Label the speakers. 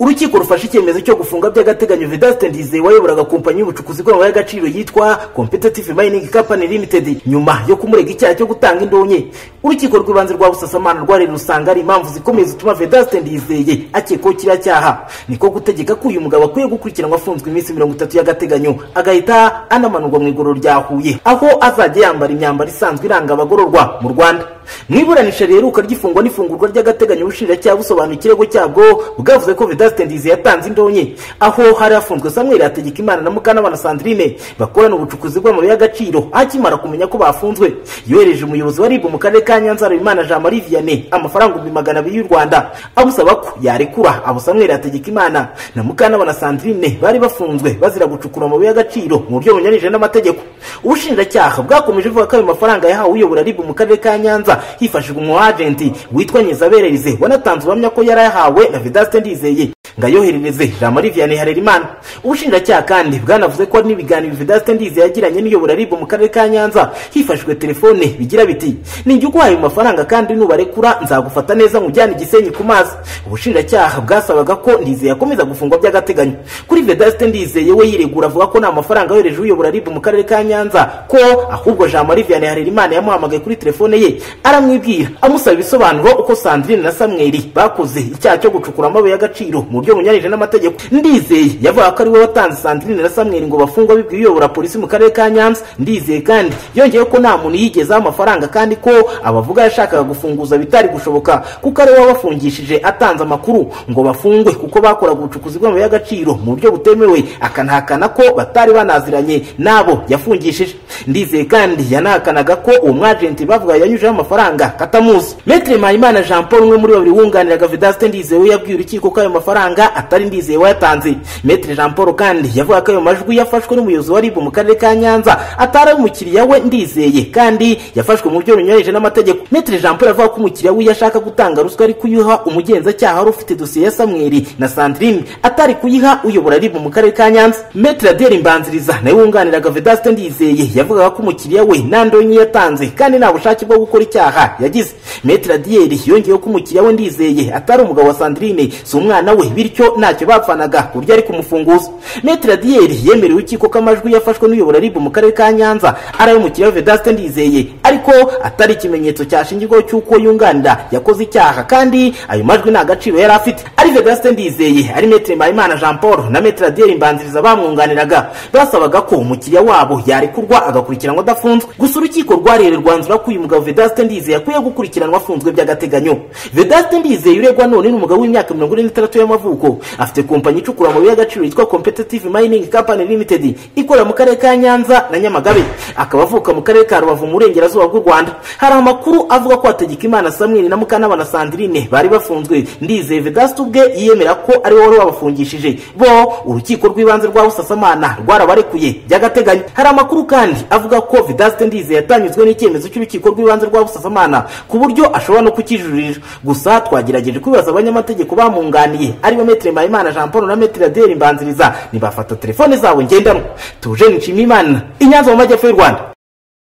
Speaker 1: urukiko rufashe icyemezo cyo gufunga by'agateganyo vedaste ndize wayoboraga kompanyi y'ubucukuzi bw'amabuye y'agaciro yitwa competitive mining company limited nyuma yo kumurega icyaha cyo gutanga indonke urukiko rw'ibanze rwa busasamana rwareba rusanga ari impamvu zikomeye zituma vedaste ndizeye akekwaho kiriya cyaha niko gutegeka ko uyu mugabo akwiye gukurikiranwa afunzwe iminsi mirongo itatu y'agateganyo agahita anamanurwa mu igororo rya huye aho azajya yambara imyambaro isanzwe iranga abagororwa mu rwanda mu iburanisha riheruka ry'ifungwa n'ifungurwa ry'agateganyo ubushinjacyaha busobanura ikirego cyabwo bwavuze ko vedaste ndizi yatanze indonke aho hari hafunzwe samweli hategeka imana na mukanabana sandrine bakorana ubucukuzi bw'amabuye y'agaciro akimara kumenya ko bafunzwe yohereje umuyobozi wa rib mu karere ka nyanza habimana jean marie vianney amafaranga ibihumbi magana abiri y'u rwanda amusaba ko yarekura abo samweli hategeka imana na mukanabana sandrine bari bafunzwe bazira gucukura amabuye y'agaciro mu buryo bunyuranyije n'amategeko ubushinjacyaha bwakomeje buvuga ko ayo mafaranga yahawe uyobora rib mu karere ka nyanza hifashishwa umu agenti witwa nyizabererize wanatanze ubuhamya ko yarayahawe na vedaste ndizeye ngo ayoherereze jean marie vianney harerimana ubushinjacyaha kandi bwanavuze ko hari n'ibiganiro vedaste ndizeye yagiranye n'iyobora rib mu karere ka nyanza hifashishijwe telefone bigira biti nijya uguhaye mu mafaranga kandi nubarekura nzagufata neza nkujyane igisenyi ku mazi ubushinjacyaha bwasabaga ko ndizeye akomeza gufungwa by'agateganyo kuri vedaste ndizeye we yiregura avuga ko nta mafaranga yohereje uyobora rib mu karere ka nyanza ko ahubwo jean marie vianney harerimana yamuhamagaye kuri telefone ye aramwibwira amusaba ibisobanuro uko sandrine na samweli bakoze icyaha cyo gucukura amabuye y'agaciro mu buryo bunyuranyije n'amategeko ndizeye yavuga ko ari we watanze sandrine na samweli ngo bafungwe bibwiye uyobora polisi mu karere ka nyanza ndizeye kandi yongeye ko nta muntu yigezaho amafaranga kandi ko abavuga yashakaga gufunguza bitari gushoboka kuko ari we wabafungishije atanze amakuru ngo bafungwe kuko bakoraga ubucukuzi bw'amabuye y'agaciro mu buryo butemewe akanahakana ko batari banaziranye n'abo yafungishije ndizeye kandi yanahakanaga ko uwo mwajenti bavuga yanyujeho amafaranga katamuzi metre mpayimana jean paul umwe muri babiri wunganiraga vedaste ndizewe yabwiye urukiko ko ayo mafaranga atari ndizewe wayatanze metre jean paul kandi yavuga ko ayo majwi yafashwe n'umuyobozi wa ribu mu karere ka nyanza atari ay'umukiriya we ndizeye kandi yafashwe mu buryo bunyuranyije n'amategeko metre jean paul avuga ko umukiriya we yashaka gutanga ruswa ari kuyiha umugenzacyaha wari ufite dosiye ya samweri na sandrine atari kuyiha uyobora ribu mu karere ka nyanza metre adere imbanziriza nawe wunganiraga vedaste ndizeye yavugaga ko umukiriya we nta ndonyi yatanze kandi nta bushake bwo gukora icyaha yagize metre adiyeri yongeyeho ko umukiriya we ndizeye atari umugabo wa sandrine si umwana we bityo ntacyo bapfanaga ku buryo ari kumufunguza metre adiyeri yemerewe urukiko ko amajwi yafashwe n'uyobora ribu mu karere ka nyanza ari ay'umukiriya we vedaste ndizeye ariko atari ikimenyetso cyashingirwaho cy'uko yunganira yakoze icyaha kandi ayo majwi nta gaciro yari afite ari vedaste ndizeye ari metre mpayimana jean paul na metre adiyeri mbanziriza bamwunganiraga basabaga ko umukiriya wabo yarekurwa agakurikiranwa adafunzwe gusa urukiko rwarere rwanzura ko uyu mugabo vedaste ndizeye yakwiye gukurikiranwa afunzwe by'agateganyo vedaste ndizeye uregwa none ni umugabo w'imyaka mirongo ine n'itandatu y'amavuko afite kompanyi icukura amabuye y'agaciro yitwa competitive mining company limited ikorera mu karere ka nyanza na nyamagabe akaba avuka mu karere ka rubavu mu burengerazuba bw'u rwanda hari amakuru avuga ko hategeka imana samweli na mukanabana sandrine bari bafunzwe ndizeye vedaste ubwe yiyemera ko ari wowe wari wabafungishije bo urukiko rw'ibanze rwa busasamana rwarabarekuye by'agateganyo hari amakuru kandi avuga ko vedaste ndizeye yatanyuzwe n'icyemezo cy'urukiko rw'ibanze rwa busasamana ku buryo ashobora no kukijuririra gusa twagerageje kwibaza abanyamategeko bamwunganiye aribo metere mpayimana jean paul na metere adiyeri mbanziriza ntibafata telefone zabo ngendanwa tuje nshima imana inyanza mu majyepfo y'u rwanda